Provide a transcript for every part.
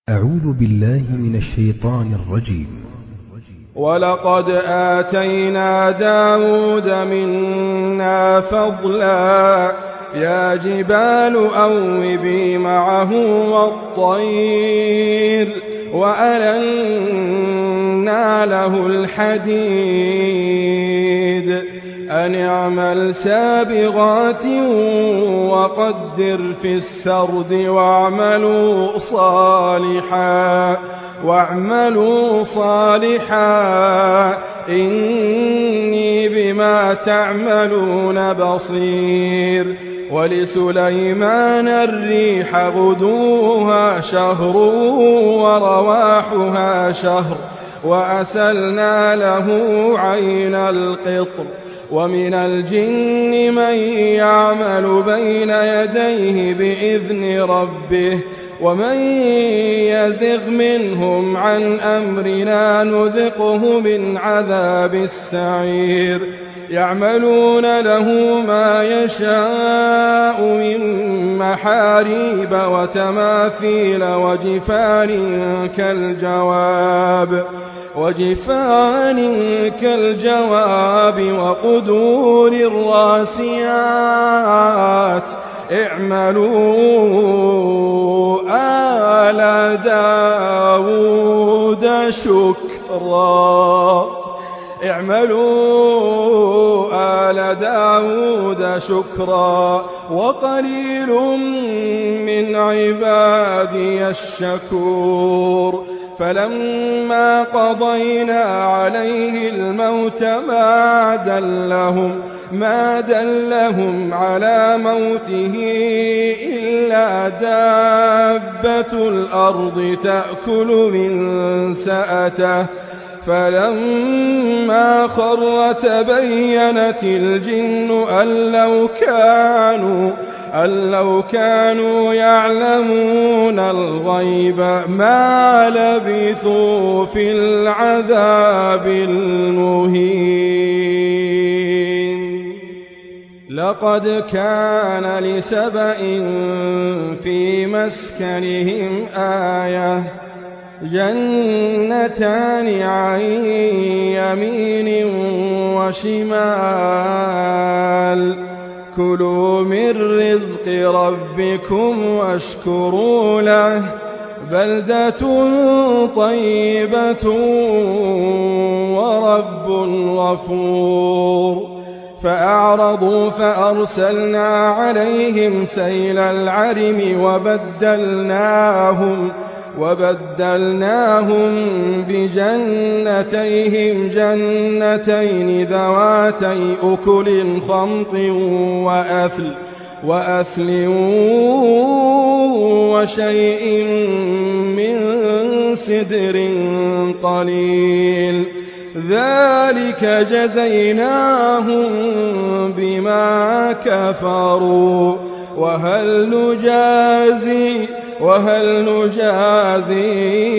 أعوذ بالله من الشيطان الرجيم ولقد آتينا داود منا فضلا يا جبال أوبي معه والطير وألنا له الحديد أن اعمل سابغات وقدر في السرد واعملوا صالحا واعملوا صالحا إني بما تعملون بصير ولسليمان الريح غدوها شهر ورواحها شهر وأسلنا له عين القطر ومن الجن من يعمل بين يديه بإذن ربه ومن يزغ منهم عن أمرنا نذقه من عذاب السعير يعملون له ما يشاء من محاريب وتماثيل وجفان كالجواب وجفان كالجواب وقدور الراسيات اعملوا آل داود شكرا اعملوا آل داود شكرا وقليل من عبادي الشكور فلما قضينا عليه الموت ما دلهم ما دلهم على موته إلا دابة الأرض تأكل من سأته فلما خر تبينت الجن أن لو كانوا أن لو كانوا يعلمون الغيب ما لبثوا في العذاب المهين لقد كان لسبإ في مسكنهم آية جنتان عن يمين وشمال كلوا من رزق ربكم واشكروا له بلدة طيبة ورب غفور فأعرضوا فأرسلنا عليهم سيل العرم وبدلناهم وبدلناهم بجنتيهم جنتين ذواتي أكل خمط وأثل وأثل وشيء من سدر قليل ذلك جزيناهم بما كفروا وهل نجازي وهل نجازي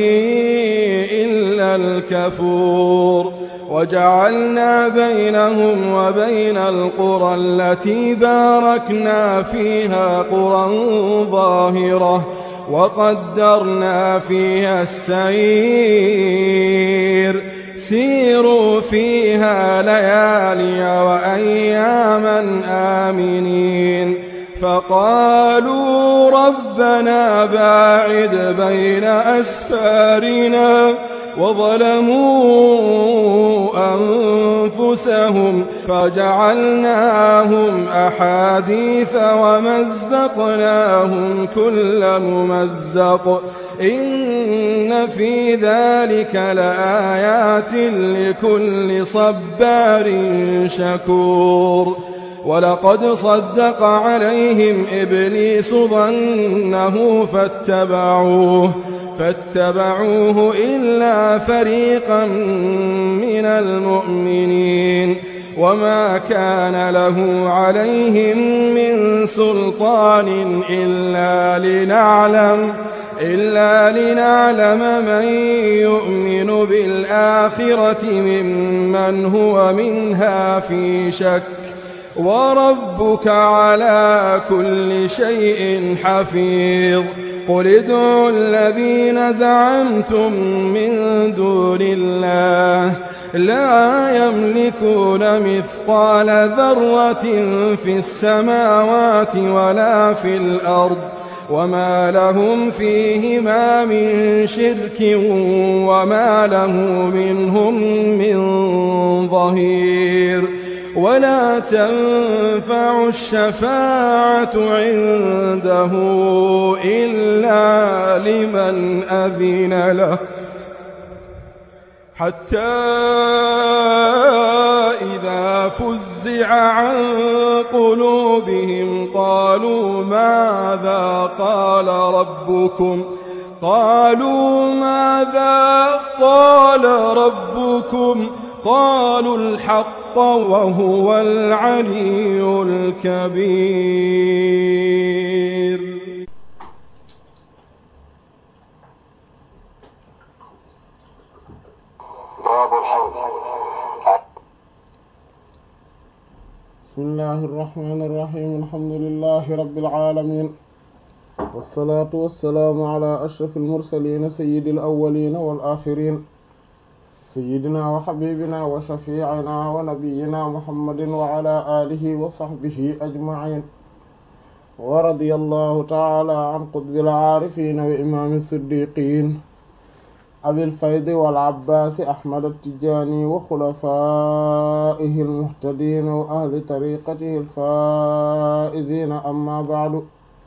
إلا الكفور وجعلنا بينهم وبين القرى التي باركنا فيها قرى ظاهرة وقدرنا فيها السير سيروا فيها ليالي وأياما آمنين فقالوا ربنا باعد بين أسفارنا وظلموا أنفسهم فجعلناهم أحاديث ومزقناهم كل ممزق إن في ذلك لآيات لكل صبار شكور ولقد صدق عليهم إبليس ظنه فاتبعوه فاتبعوه إلا فريقا من المؤمنين وما كان له عليهم من سلطان إلا لنعلم إلا لنعلم من يؤمن بالآخرة ممن هو منها في شك وربك على كل شيء حفيظ قل ادعوا الذين زعمتم من دون الله لا يملكون مثقال ذرة في السماوات ولا في الأرض وما لهم فيهما من شرك وما له منهم من ظهير ولا تنفع الشفاعة عنده إلا لمن أذن له حتى إذا فزع عن قلوبهم قالوا ماذا قال ربكم قالوا ماذا قال ربكم قالوا الحق وهو العلي الكبير باب الحوض بسم الله الرحمن الرحيم الحمد لله رب العالمين والصلاة والسلام على أشرف المرسلين سيد الأولين والآخرين سيدنا وحبيبنا وشفيعنا ونبينا محمد وعلى آله وصحبه أجمعين ورضي الله تعالى عن قطب العارفين وإمام الصديقين أبي الفيض والعباس أحمد التجاني وخلفائه المهتدين وأهل طريقته الفائزين أما بعد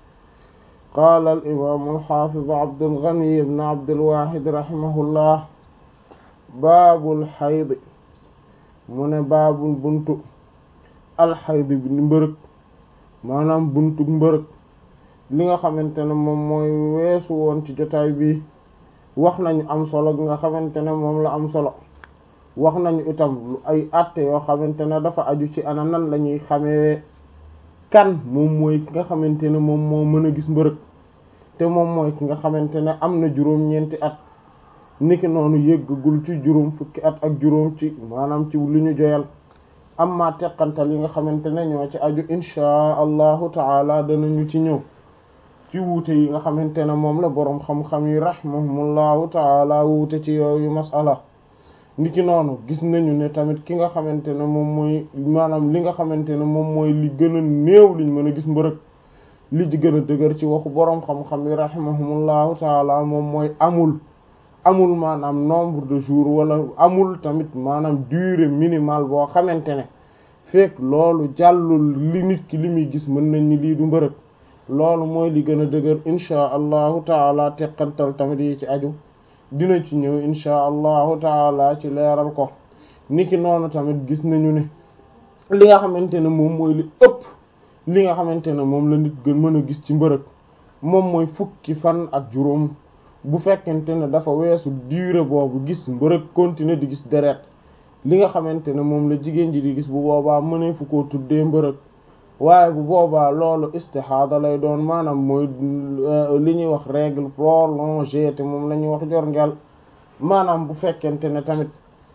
قال الإمام الحافظ عبد الغني بن عبد الواحد رحمه الله باب الحيض من باب البنت الحيض bi mbërëg maanaam buntu mbërëg li nga xamante ne moom mooy weesu woon ci jotaay bi wax nañu am solo gi nga xamante ne moom la am solo wax nañu itam lu ay àtte yoo xamante ne dafa aju ci ana nan la ñuy xamee kan moom mooy ki nga xamante ne moom moo mën a gis mbërëg te moom mooy ki nga xamante ne am na juróom-ñeenti at niki noonu yëggagul ci juróom fukki at ak juróom ci maanaam ci li ñu joyal amma teqantal yi nga xamante ne ñoo ci aju inchaa allahu taala danañu ci ñëw ci wuute yi nga xamante ne moom la boroom xam-xam yi rahimahumullahu taala wuute ci yooyu masala niki noonu gis nañu ne tamit ki nga xamante ne moom mooy maanaam li nga xamante ne moom mooy li gën a néew liñ mën a gis mbërëg li ci gën a dëgër ci waxu boroom xam-xam yi rahimahumullahu taala moom mooy amul amul maanaam nombre de jours wala amul tamit maanaam durée minimale boo xamante ne fekk loolu jàllul li nit ki li muy gis mën nañ ni lii du mbërëg loolu mooy li gën a dëgër inchaa allahu taala teqantal tamit yi ci aju dina ci ñëw inchaa allahu taala ci leeral ko niki noonu tamit gis nañu ne li nga xamante ne moom mooy li ëpp li nga xamante ne moom la nit gën mën a gis ci mbërëg moom mooy fukki fan ak juróom bu fekkente ne dafa weesu durée boobu gis mbërëg continuer di gis deret li nga xamante ne moom la jigéen ji di gis bu boobaa mënee fu koo tuddee mbërëg waaye bu boobaa loolu istixaada lay doon maanaam mooy li ñuy wax règle prolongée te moom la ñuy wax jor ngel maanaam bu fekkente ne tamit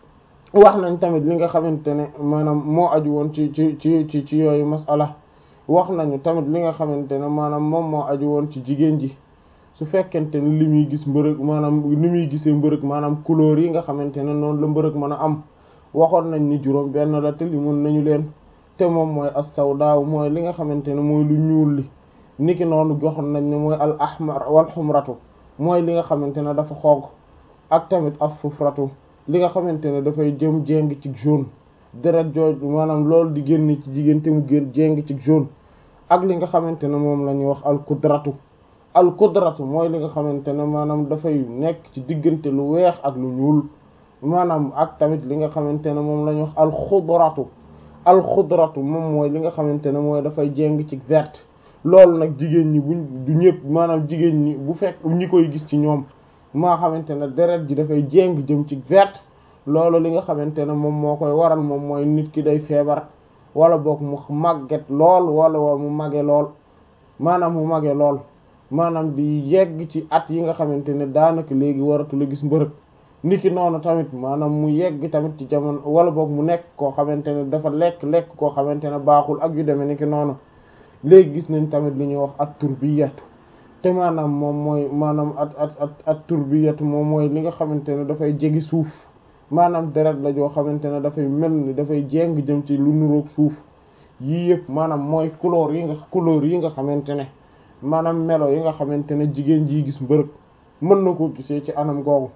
wax nañ tamit li nga xamante ne maanaam moo aju woon ci ci ci ci ci yooyu masala wax nañu tamit li nga xamante ne maanaam moom moo aju woon ci jigéen ji su fekkente ne li muy gis mbërëg maanaam ni muy gisee mbërëg maanaam couleur yi nga xamante ne noonu la mbërëg mën a am waxoon nañ ni juróom benn la te li mun nañu leen te moom mooy as-sawdaaw mooy li nga xamante ne mooy lu ñuul li niki noonu joxoon nañ ne mooy al ahmar wal xumratu mooy li nga xamante ne dafa xonq ak tamit as-sufratu li nga xamante ne dafay jëm jéng ci jaune deret jooju maanaam loolu di génn ci jigéen te mu génn jéng ci jaune ak li nga xamante ne moom la ñuy wax al kudratu al kudratu mooy li nga xamante ne maanaam dafay nekk ci diggante lu weex ak lu ñuul maanaam ak tamit li nga xamante ne moom la ñuy wax al xudratu al xudratu moom mooy li nga xamante ne mooy dafay jéng ci verte loolu nag jigéen ñi buñ du ñëpp maanaam jigéen ñi bu fekk ñi koy gis ci ñoom maa xamante ne deret ji dafay jéng jëm ci verte loolu li nga xamante ne moom moo koy waral moom mooy nit ki day feebar wala boog mu màgget lool wala wala mu mage lool maanaam mu mage lool maanaam di yegg ci at yi nga xamante ne daanaka léegi waratu la gis mbërëg niki noonu tamit maanaam mu yegg tamit ci jamono wala boog mu nekk koo xamante ne dafa lekk lekk koo xamante ne baaxul ak yu demee niki noonu léegi gis nañ tamit li ñuy wax at turbiyatu te maanaam moom mooy maanaam at at at at turbiyatu moom mooy li nga xamante ne dafay jegi suuf maanaam deret la joo xamante ne dafay mel ni dafay jéng jëm ci lu nuroog suuf yii yëpp maanaam mooy couleur yi nga couleur yi nga xamante ne maanaam melo yi nga xamante ne jigéen ji gis mbërëg mën na koo gisee ci anam googu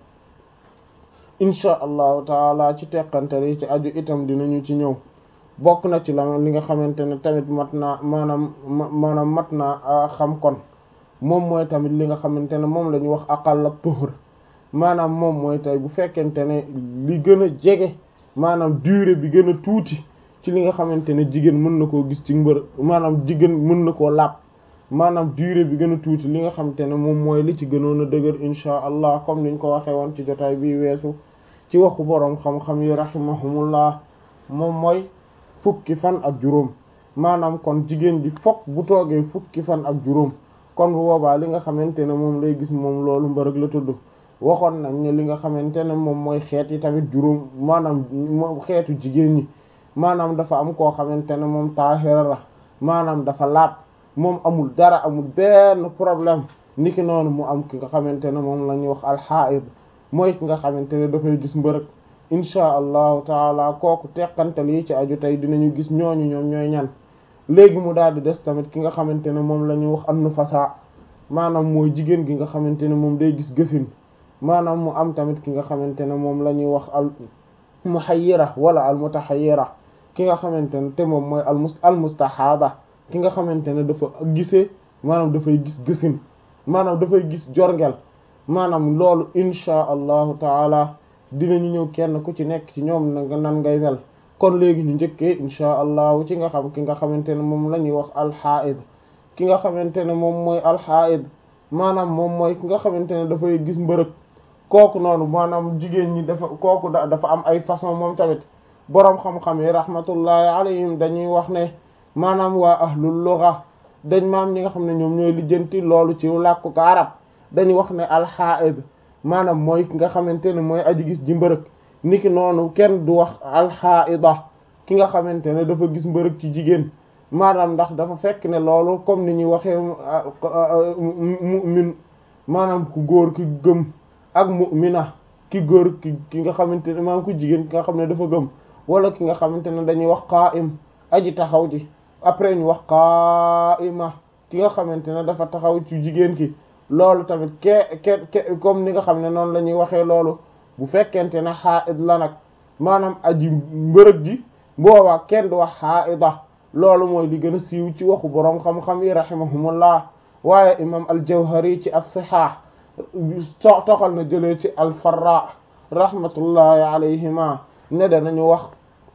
insha allahu taala ci teqantal yi ci aju itam dinañu ci ñëw bokk na ci la li nga xamante ne tamit mat naa maanaam maanaam mat naa xam kon moom mooy tamit li nga xamante ne moom la ñuy wax aqalla tuhur maanaam moom mooy tey bu fekkente ne li gën a jege maanaam durée bi gën a tuuti ci li nga xamante ne jigéen mën na koo gis ci mbër maanaam jigéen mën na koo laab maanaam durée bi gën a tuuti li nga xamante ne moom mooy li ci gënoon a dëgër insha allah comme niñ ko waxee woon ci jotaay bi weesu ci waxu boroom xam-xam yi rahimahumullah moom mooy fukki fan ak juróom maanaam kon jigéen ji fokk bu toogee fukki fan ak juróom kon bu boobaa li nga xamante ne moom lay gis moom loolu mbërëg la tudd waxoon nañ ne li nga xamante ne moom mooy xeet yi tamit juróom maanaam xeetu jigéen ñi maanaam dafa am koo xamante ne moom taahira la maanaam dafa laab moom amul dara amul benn problème niki noonu mu am ki nga xamante ne moom la ñuy wax alxaid mooy ki nga xamante ne dafay gis mbërëg inchaa allahu taala kooku teqantal yi ci aju tey dinañu gis ñooñu ñoom ñooy ñan léegi mu daal di des tamit ki nga xamante ne moom la ñuy wax am nufasa maanaam mooy jigéen gi nga xamante ne moom day gis gësin maanaam mu am tamit ki nga xamante ne moom la ñuy wax al muhayyira wala al mutahayyira ki nga xamante ne te moom mooy al mus al mustahada ki nga xamante ne dafa gisee maanaam dafay gis gësin maanaam dafay gis jorngel maanaam loolu inchaa allahu taala dinañu ñëw kenn ku ci nekk ci ñoom na nan ngay mel kon léegi ñu njëkkee inchaa allahu ci nga xam ki nga xamante ne moom la ñuy wax alxaid ki nga xamante ne moom mooy alxaid maanaam moom mooy ki nga xamante ne dafay gis mbërëg kooku noonu maanaam jigéen ñi dafa kooku da dafa am ay façon moom tamit boroom xam-xam yi rahmatullahi alayhim dañuy wax ne maanaam waa ahlul lugha dañ maam ñi nga xam ne ñoom ñooy lijjanti loolu ci làkku ko arab dañuy wax ne alxaid maanaam mooy ki nga xamante ne mooy aji gis ji mbërëg niki noonu kenn du wax alxaida ki nga xamante ne dafa gis mbërëg ci jigéen maanaam ndax dafa fekk ne loolu comme ni ñuy waxee mu'min maanaam ku góor ki gëm ak mu'mina ki góor ki ki nga xamante ne maanaam ku jigéen ki nga xam ne dafa gëm wala ki nga xamante ne dañuy wax qaa'im aji taxaw ji après ñu wax qaa'ima ki nga xamante ne dafa taxaw ci jigéen ki loolu tamit ke ke ke comme ni nga xam ne noonu la ñuy waxee loolu bu fekkente ne xaa'id la nag maanaam aji mbërëg ji boobaa kenn du wax xaa'ida loolu mooy li gën a siiw ci waxu boroom xam-xam yi rahimahumullah waaye imam al-Jawhari ci as-Sihah so toxal na jëlee ci al-Farra rahmatullahi alayhima ne danañu wax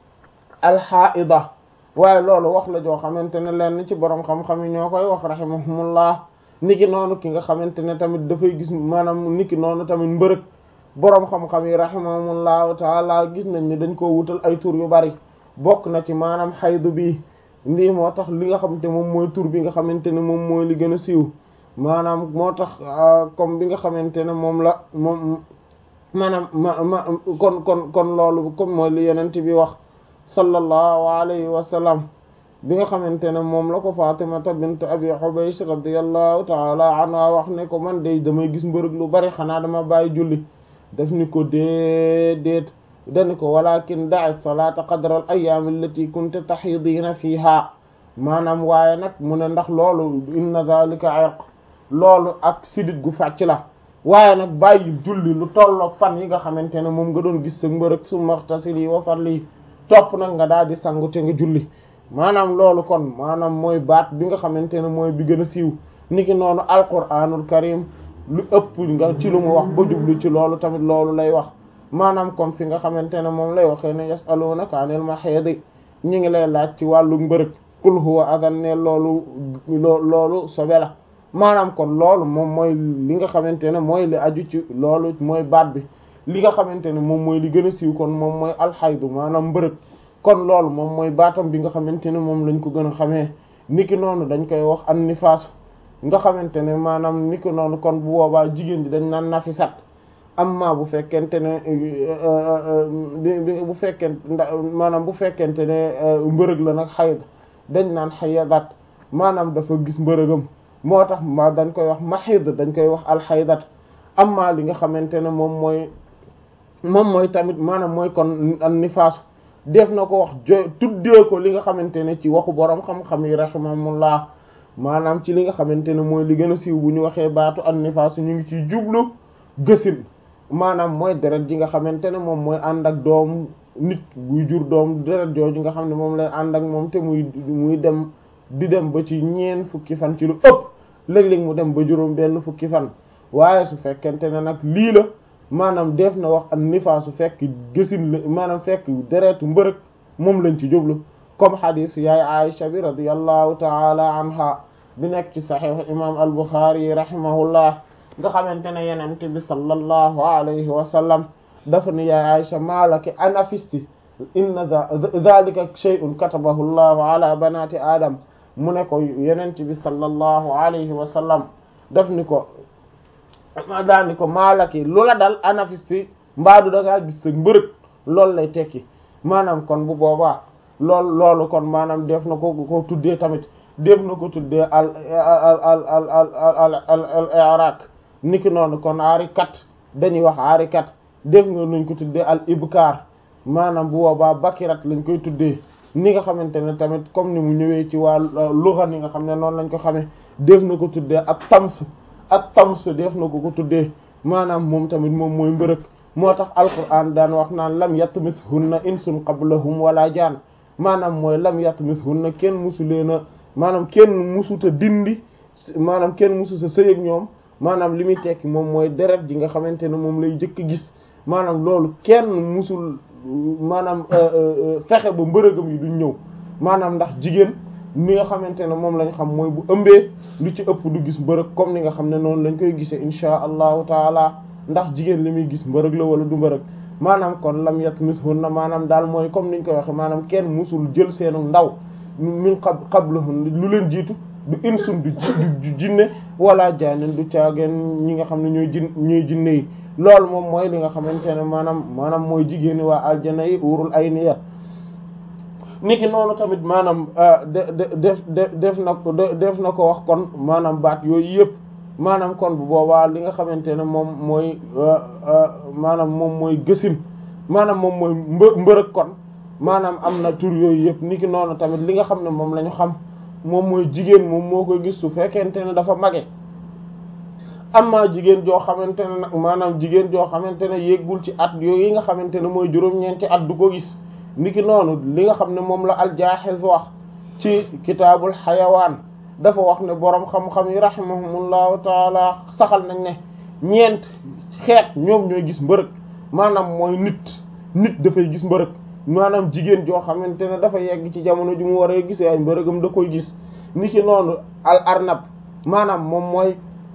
alxaida waaye loolu wax la joo xamante ne lenn ci boroom xam-xam yi ñoo koy wax rahimahumullah niki noonu ki nga xamante ne tamit dafay gis maanaam niki noonu tamit mbërëg boroom xam-xam yi rahimahumullahu taala gis nañ ni dañ koo wutal ay tur yu bari bokk na ci maanaam xaydu bi lii moo tax li nga xamante moom mooy tur bi nga xamante ne moom mooy li gën a siiw maanaam moo tax comme bi nga xamante ne moom la moom maanaam ma ma kon kon kon loolu comme mooy li yenent bi wax sallallahu alayhi wa sallam bi nga xamante ne moom la ko Fatimata bint Abi Hubaysh radiyallahu ta'ala anha wax ne ko man de damay gis mbërëg lu bari xanaa dama bàyyi julli daf ni ko déedéet dani ko walakin da'i salata qadra al ayyam allati kunta tahidina fiha maanaam waaye nag mu ne ndax loolu inna zalika irq loolu ak sidit gu fàcc la waaye nag bàyyi julli lu tolloog fan yi nga xamante ne moom nga doon gis sa mbërëg summa ightasili wa salli topp nag nga daal di sangu te nga julli maanaam loolu kon maanaam mooy baat bi nga xamante ne mooy bi gën a siiw niki noonu alquranul karim lu ëpp nga ci lu mu wax ba jublu ci loolu tamit loolu lay wax maanaam comme fi nga xamante ne moom lay waxee ne yasalunaka anil mahidi ñi ngi lay laaj ci wàllu mbërëg qul huwa adan ne loolu loolu sobe la maanaam kon loolu moom mooy li nga xamante ne mooy li aju ci loolu mooy baat bi li nga xamante ne moom mooy li gën a siiw kon moom mooy alxaydu maanaam mbërëg kon loolu moom mooy baatam bi nga xamante ne moom lañ ko gën a xamee niki noonu dañ koy wax an nifaas nga xamante ne maanaam niki noonu kon bu boobaa jigéen ji dañ naan nafisat amma bu fekkente ne bu fekkente maanaam bu fekkente ne mbërëg la nag xayd dañ naan xayadat maanaam dafa gis mbërëgam moo tax ma dañ koy wax mahid dañ koy wax alxaydat amma li nga xamante ne moom mooy moom mooy tamit maanaam mooy kon an nifaasu def na ko wax jo tuddee ko li nga xamante ne ci waxu boroom xam-xam yi rahimahumullah maanaam ci li nga xamante ne mooy li gën a siiw bu ñu waxee baatu an nifaasu ñu ngi ciy jublu gësin maanaam mooy deret ji nga xamante ne moom mooy ànd ak doom nit buy jur doom deret jooju nga xam ne moom lay ànd ak moom te muy muy dem di dem ba ci ñeen fukki fan ci lu ëpp léeg-léeg mu dem ba juróom benn fukki fan waaye su fekkente ne nag lii la maanaam def na wax an nifaasu fekk gësin la maanaam fekk deretu mbërëg moom lañ ci jublu comme xadis yaay Aisha bi radiyallahu taala anha bi nekk ci saxiix imam al-Bukhari yi rahimahullah nga xamante ne yenente bi sallallahu alayhi wa sallam dafa ni yaay Aisha maalaki anafisti inna dhalika shay'un katabahu llahu ala banati adam mu ne ko yenente bi sallallahu alayhi wa sallam daf ni ko daal ni ko maalaki lu la dal anafisti mbaadu da ngaa gis sa mbërëg loolu lay tekki maanaam kon bu boobaa loolu loolu kon maanaam def na ko ko tuddee tamit def na ko tuddee al al al al al al al i'rak niki noonu kon aari kat dañuy wax aari kat def nga nuñ ko tuddee al ibkar maanaam bu boobaa bakirat lañ koy tuddee ni nga xamante ne tamit comme ni mu ñëwee ci waa lugha ni nga xam ne noonu lañ ko xamee def na ko tuddee ak tams ak tams def na ko ko tuddee maanaam moom tamit moom mooy mbërëg moo tax alquran daan wax naan lam yatmishunna insun qablahum wala jaan maanaam mooy lam yatmishunna kenn musu leen a maanaam kenn musuta dindi maanaam kenn musu sa sëy ak ñoom maanaam li muy tekki moom mooy deret ji nga xamante ne moom lay jëkk gis maanaam loolu kenn musul maanaam fexe ba mbërëgam yi duñ ñëw maanaam ndax jigéen mi nga xamante ne moom lañ xam mooy bu ëmbee lu ci ëpp du gis mbërëg comme ni nga xam ne noonu lañ koy gisee insha allahu taala ndax jigéen li muy gis mbërëg la wala du mbërëg maanaam kon lam yatmishunna maanaam daal mooy comme niñ koy waxe maanaam kenn musul jël seenu ndaw min qab qablahun lu leen jiitu du insun du du jinne wala jaanen du caageen ñi nga xam ne ñooy jin ñooy jinne yi loolu moom mooy li nga xamante ne maanaam maanaam mooy jigéeni waa aljana yi urul ayniya niki noonu tamit maanaam de def def def na ko def na ko wax kon maanaam baat yooyu yëpp maanaam kon bu boobaa li nga xamante ne moom mooy maanaam moom mooy gësin maanaam moom mooy mbë mbërëg kon maanaam am na tur yooyu yëpp niki noonu tamit li nga xam ne moom la ñu xam moom mooy jigéen moom moo koy gis su fekkente ne dafa mage amma jigéen joo xamante ne nag maanaam jigéen joo xamante ne yeggul ci at yooyu yi nga xamante ne mooy juróom-ñeenti at du ko gis niki noonu li nga xam ne moom la aljaaxiz wax ci kitaabul xayawaan dafa wax ne boroom xam-xam yi rahimahumullahu taala saxal nañ ne ñeent xeet ñoom ñooy gis mbërëg maanaam mooy nit nit dafay gis mbërëg maanaam jigéen joo xamante ne dafa yegg ci jamono ju mu war a gisee ay mbërëgam da koy gis niki noonu al arnab maanaam moom mooy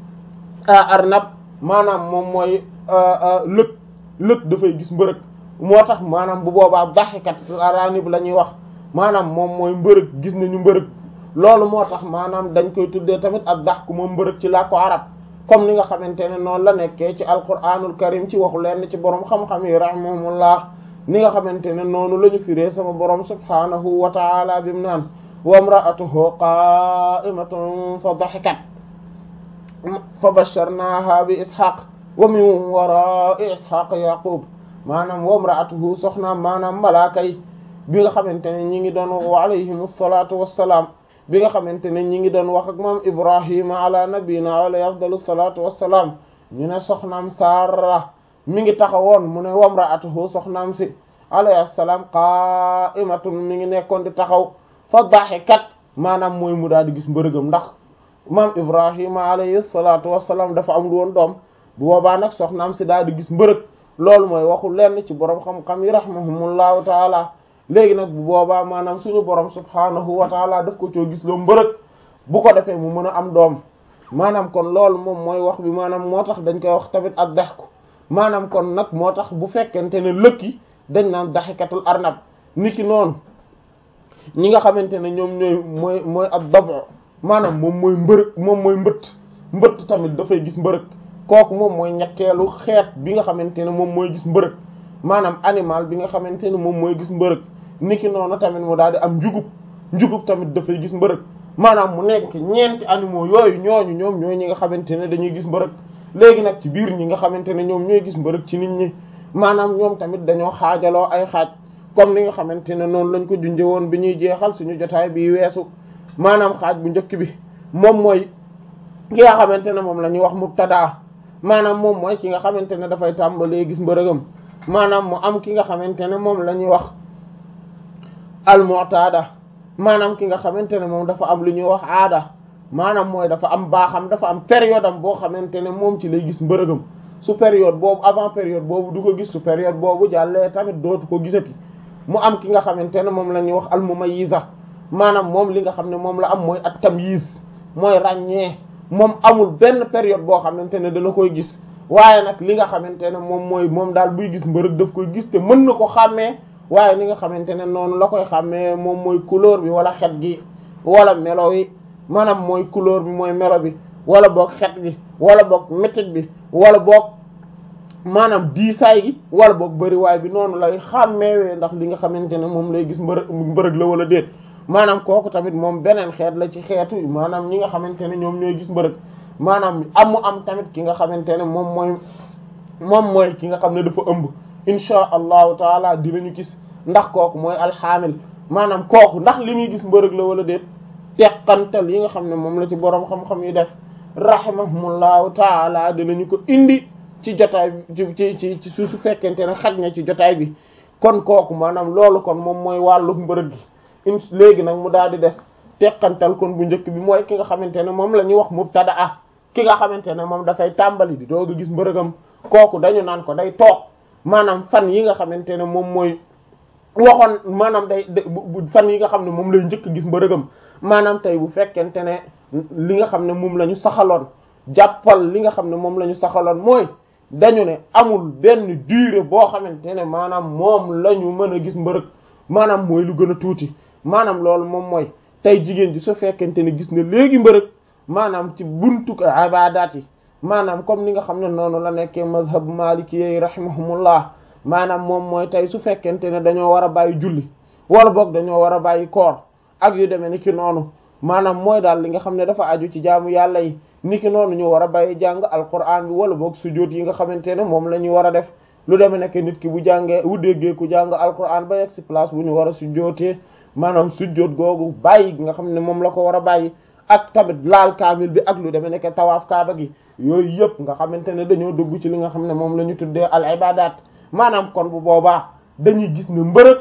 arnab maanaam moom mooy lëg lëg dafay gis mbërëg moo tax maanaam bu boobaa daxikat aranib la ñuy wax maanaam moom mooy mbërëg gis nañu mbërëg loolu moo tax maanaam dañ koy tuddee tamit ak dax ku moom mbërëg ci làkku arab comme ni nga xamante ne noonu la nekkee ci alquranul karim ci waxu lenn ci borom xam-xam yi rahimahumullah ni nga xamante ne noonu la ñu firee sama borom subhanahu wa taala bi mu naan wa imra'atuhu qa'imatun fa daxikat fa basharnaha bi ishaq wa min wara'i ishaq yaqub maanaam wa imra'atuhu soxnaam maanaam malaaka yi bi nga xamante ne ñi ngi doon wa alayhim salaatu wassalaam bi nga xamante ne ñi ngi doon wax ak moom ibrahima ala nabiyina alayhi afdalu salaatu wassalaam ñu ne soxnaam Saara mi ngi taxawoon mu ne wa imra'atuhu soxnaam si alayhi salaam qa'imatun mi ngi nekkoon di taxaw fa dahikat maanaam mooy mu daal di gis mbërëgam ndax maam ibrahima alayhi salaatu wassalaam dafa amul woon doom bu boobaa nag soxnaam si daal di gis mbërëg loolu mooy waxu lenn ci borom xam-xam yi rahimahumullahu taala léegi nag bu boobaa maanaam suñu borom subhaanahu wa taala daf ko coo gis loo mbërëg bu ko defee mu mën a am doom maanaam kon loolu moom mooy wax bi maanaam moo tax dañ koy wax tamit ak daxku maanaam kon nag moo tax bu fekkente ne lëkki dañ naan daxikatul arnab niki noonu ñi nga xamante ne ñoom ñooy mooy mooy ak dabo maanaam moom mooy mbërëg moom mooy mbëtt mbëtt tamit dafay gis mbërëg kooku moom mooy ñetteelu xeet bi nga xamante ne moom mooy gis mbërëg maanaam animal bi nga xamante ne moom mooy gis mbërëg niki noonu tamit mu daal di am njugub njugub tamit dafay gis mbërëg maanaam mu nekk ñeenti animaux yooyu ñooñu ñoom ñooy ñi nga xamante ne dañuy gis mbërëg léegi nag ci biir ñi nga xamante ne ñoom ñooy gis mbërëg ci nit ñi maanaam ñoom tamit dañoo xaajaloo ay xaaj comme ni nga xamante ne noonu lañ ko junjee woon bi ñuy jeexal suñu jotaay bi weesu maanaam xaaj bu njëkk bi moom mooy ki nga xamante ne moom la ñuy wax mubtada maanaam moom mooy ki nga xamante ne dafay tàmbalee gis mbërëgam maanaam mu am ki nga xamante ne moom la ñuy wax al-mu'tada maanaam ki nga xamante ne moom dafa am lu ñuy wax aada maanaam mooy dafa am baaxam dafa am période am boo xamante ne moom ci lay gis mbërëgam su période boobu avant période boobu du ko gis su période boobu jàllee tamit dootu ko gisati mu am ki nga xamante ne moom la ñuy wax al-mumayyiza maanaam moom li nga xam ne moom la am mooy at-tamyiz mooy ràññee moom amul benn période boo xamante ne dana koy gis waaye nag li nga xamante ne moom mooy moom daal buy gis mbërëg daf koy gis te mën na ko xàmmee waaye li nga xamante ne noonu la koy xàmmee moom mooy couleur bi wala xet gi wala melo yi maanaam mooy couleur bi mooy melo bi wala boog xet gi wala boog métit bi wala boog maanaam diisaay gi wala boog bëriwaay bi noonu lay xàmmeewee ndax li nga xamante ne moom lay gis mbërëg mbërëg la wala déet maanaam kooku tamit moom beneen xeet la ci xeetu maanaam ñi nga xamante ne ñoom ñooy gis mbërëg maanaam amu am tamit ki nga xamante ne moom mooy moom mooy ki nga xam ne dafa ëmb insha allahu taala dinañu gis ndax kooku mooy alxaamil maanaam kooku ndax li muy gis mbërëg la wala déet teqantal yi nga xam ne moom la ci boroom xam-xam yi def rahimahumullahu taala dinañu ko indi ci jotaay bi ci ci ci su su fekkente ne xaj na ci jotaay bi kon kooku maanaam loolu kon moom mooy wàllu mbërëg gi in léegi nag mu daal di des teqantal kon bu njëkk bi mooy ki nga xamante ne moom la ñuy wax mubtada ah ki nga xamante ne moom dafay tàmbali di doog a gis mbërëgam kooku dañu naan ko day toog maanaam fan yi nga xamante ne moom mooy waxoon maanaam day fan yi nga xam ne moom lay njëkk gis mbërëgam maanaam tey bu fekkente ne li nga xam ne moom la ñu saxaloon jàppal li nga xam ne moom la ñu saxaloon mooy dañu ne amul benn durée boo xamante ne maanaam moom la ñu mën a gis mbërëg maanaam mooy lu gën a tuuti maanaam loolu moom mooy tey jigéen ji su fekkente ne gis na léegi mbërëg maanaam ci buntu ibaadaat yi maanaam comme ni nga xam ne noonu la nekkee mazhab maliki yi rahimahumullah maanaam moom mooy tey su fekkente ne dañoo war a bàyyi julli wala boog dañoo war a bàyyi koor ak yu demee ni ki noonu maanaam mooy daal li nga xam ne dafa aju ci jaamu yàlla yi ni ki noonu ñu war a bàyyi jàng alquran bi wala boog sujjóot yi nga xamante ne moom la ñu war a def lu demee nekk nit ki bu jàngee bu déggee ku jàng alquran ba yegg ci place bu ñu war a sujjóotee maanaam sujjóot googu bàyyi gi nga xam ne moom la ko war a bàyyi ak tamit laal kaamil bi ak lu demee nekk tawaaf kaaba gi yooyu yëpp nga xamante ne dañoo dugg ci li nga xam ne moom la ñu tuddee al ibadat maanaam kon bu boobaa dañuy gis ne mbërëg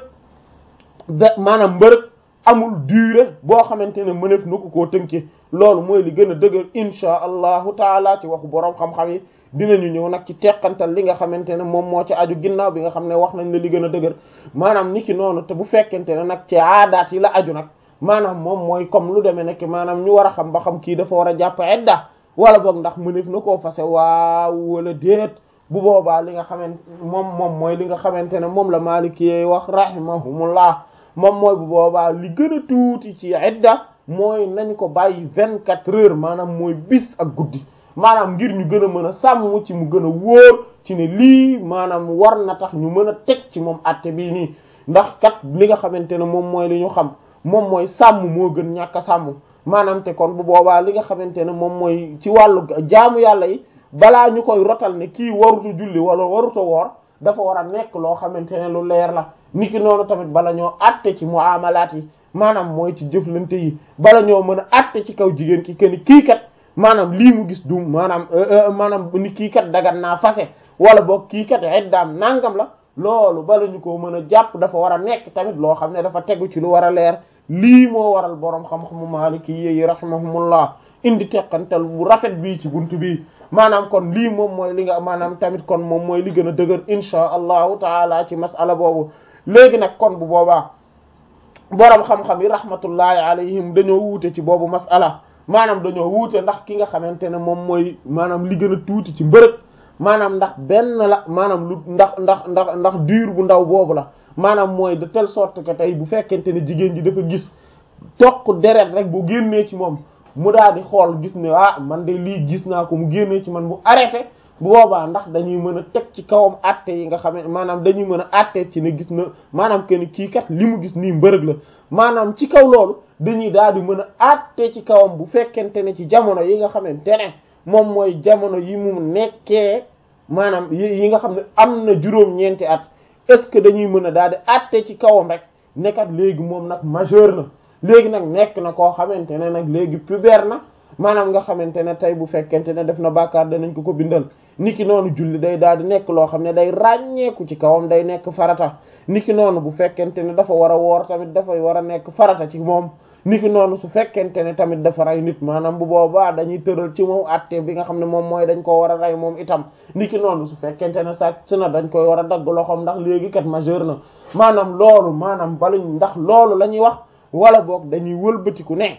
be maanaam mbërëg amul durée boo xamante ne mëneef na ko koo tënkee loolu mooy li gën a dëgër insha allahu taala ci waxu boroom xam-xam yi dinañu ñëw nag ci teqantal li nga xamante ne moom moo ci aju ginnaaw bi nga xam ne wax nañ la li gën a dëgër maanaam niki noonu te bu fekkente ne nag ci aadaat yi la aju nag maanaam moom mooy comme lu demee nekk maanaam ñu war a xam ba xam kii dafa war a jàpp edda wala boog ndax mëneef na koo fase waaw wala déet bu boobaa li nga xamante moom moom mooy li nga xamante ne moom la Maliki yi wax rahimahumullah moom mooy bu boobaa li gën a tuuti ci idda mooy nañ ko bàyyi vingt quatre heures maanaam mooy bis ak guddi maanaam ngir ñu gën a mën a sàmm ci mu gën a wóor ci ne lii maanaam war na tax ñu mën a teg ci moom àtte bii nii ndax kat li nga xamante ne moom mooy li ñu xam moom mooy sàmm moo gën ñàkk a sàmm maanaam te kon bu boobaa li nga xamante ne moom mooy ci wàllu jaamu yàlla yi balaa ñu koy rotal ne kii waruta julli wala waruta woor dafa war a nekk loo xamante ne lu leer la niki noonu tamit bala ñoo àtte ci muamalaat yi maanaam mooy ci jëflante yi bala ñoo mën a àtte ci kaw jigéen ki kenn kii kat maanaam lii mu gis du maanaam maanaam ni kii kat dagan naa fase wala boog kii kat iddaam nangam la loolu bala ñu ko mën a jàpp dafa war a nekk tamit loo xam ne dafa tegu ci lu war a leer lii moo waral boroom xam-xamu maaliki yi rahimahumullah indi teqantal bu rafet bii ci buntu bii maanaam kon lii moom mooy li nga maanaam tamit kon moom mooy li gën a dëgër insha allahu taala ci masala boobu léegi nag kon bu boobaa boroom xam-xam yi rahmatullahi alayhim dañoo wuute ci boobu masala maanaam dañoo wuute ndax ki nga xamante ne moom mooy maanaam li gën a tuuti ci mbërëg maanaam ndax benn la maanaam lu ndax ndax ndax ndax diir bu ndaw boobu la maanaam mooy de telle sorte que tey bu fekkente ne jigéen ji dafa gis toq deret rek bu génnee ci moom mu daal di xool gis ne ah man de lii gis naa ko mu génnee ci man mu arrêté bu boobaa ndax dañuy mën a teg ci kawam àtte yi nga xam ne maanaam dañuy mën a àtte ci ne gis na maanaam que ni kii kat li mu gis nii mbërëg la maanaam ci kaw loolu dañuy daal di mën a àtte ci kawam bu fekkente ne ci jamono yi nga xamante ne moom mooy jamono yi mu nekkee maanaam yi nga xam ne am na juróom-ñeenti at est-ce que dañuy mën a daal di àtte ci kawam rek nekkat léegi moom nag majeur na léegi nag nekk na koo xamante ne nag léegi pubère na maanaam nga xamante ne tey bu fekkente ne def na bàkkaar danañ ko ko bindal niki noonu julli day daal di nekk loo xam ne day ràññeeku ci kawam day nekk farata niki noonu bu fekkente ne dafa war a woor tamit dafay war a nekk farata ci moom niki noonu su fekkente ne tamit dafa rey nit maanaam bu boobaa dañuy tëral ci moom àtte bi nga xam ne moom mooy dañ koo war a rey moom itam niki noonu su fekkente ne sàcc na dañ koy war a dagg loxoom ndax léegi kat majeur na maanaam loolu maanaam baluñ ndax loolu la ñuy wax wala boog dañuy wëlbatiku ne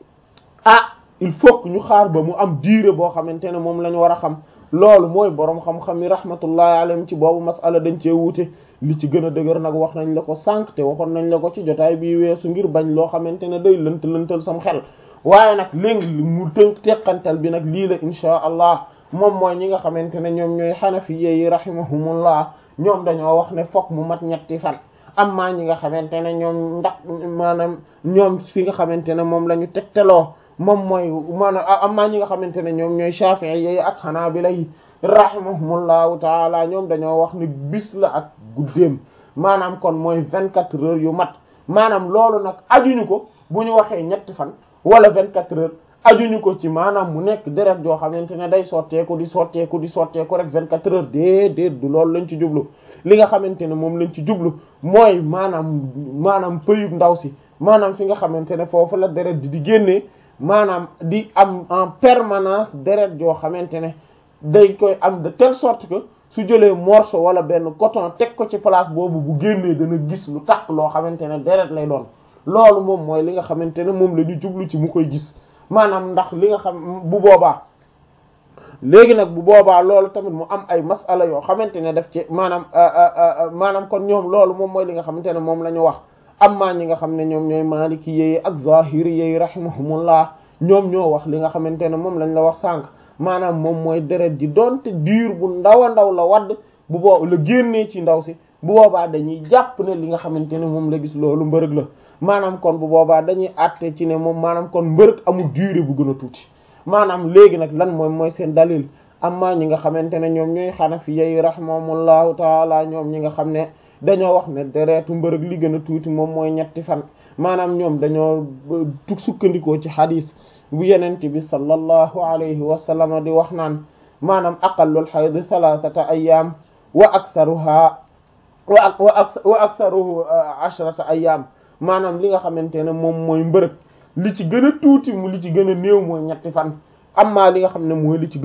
ah il faut que ñu xaar ba mu am diire boo xamante ne moom la ñu war a xam loolu mooy boroom xam-xam yi rahmatullahi alayhim ci boobu masala dañ cee wuute li ci gën a dëgër nag wax nañ la ko sànq te waxoon nañ la ko ci jotaay bii weesu ngir bañ loo xamante ne day lënt lëntal sam xel waaye nag léegi mu tënk teqantal bi nag lii la inchaa allah moom mooy ñi nga xamante ne ñoom ñooy xanafiye yi rahimahumullah ñoom dañoo wax ne fokk mu mat ñetti fan amma ñi nga xamante ne ñoom ndax maanaam ñoom fi nga xamante ne moom la ñu tegtaloo moom mooy maanaam amma ñi nga xamante ne ñoom ñooy Shafi'i yi ak Hanabila yi rahimahumullahu taala ñoom dañoo wax ni bis la ak guddeem maanaam kon mooy vingt-quatre heures yu mat maanaam loolu nag ajuñu ko bu ñu waxee ñetti fan wala vingt-quatre heures ajuñu ko ci maanaam mu nekk deret joo xamante ne day sotteeku di sotteeku di sotteeku rek vingt-quatre heures déedéet du loolu lañ ci jublu li nga xamante ne moom lañ ci jublu mooy maanaam maanaam pëyub ndaw si maanaam fi nga xamante ne foofu la deret di di génnee maanaam di am en permanence deret joo xamante ne day koy am de telle sorte que su jëlee morceau wala benn coton teg ko ci place boobu bu génnee dana gis lu takk loo xamante ne deret lay doon loolu moom mooy li nga xamante ne moom la ñu jublu ci mu koy gis maanaam ndax li nga xam bu boobaa léegi nag bu boobaa loolu tamit mu am ay masala yoo xamante ne daf ci maanaam maanaam kon ñoom loolu moom mooy li nga xamante ne moom la ñu wax amma ñi nga xam ne ñoom ñooy maliki yi ak zahiri yi rahimahumullah ñoom ñoo wax li nga xamante ne moom lañ la wax sànq maanaam moom mooy deret ji doonte diir bu ndaw a ndaw la wadd bu boo la génnee ci ndaw si bu boobaa dañuy jàpp ne li nga xamante ne moom la gis loolu mbërëg la maanaam kon bu boobaa dañuy àtte ci ne moom maanaam kon mbërëg amul durée bu gën a tuuti maanaam léegi nag lan mooy mooy seen dalil amma ñi nga xamante ne ñoom ñooy xanafi yi rahimahumullahu taala ñoom ñi nga xam ne dañoo wax ne deretu mbërëg li gën a tuuti moom mooy ñetti fan maanaam ñoom dañoo tug sukkandikoo ci xadis bu yenent bi sallallahu alayhi wa sallam di wax naan maanaam aqallul hayd thalathata ayyam wa aktharuha wa wa aktharuhu ashrata ayyam maanaam li nga xamante ne moom mooy mbërëg li ci gën a tuuti mu li ci gën a néew mooy ñetti fan amma li nga xam ne mooy li ci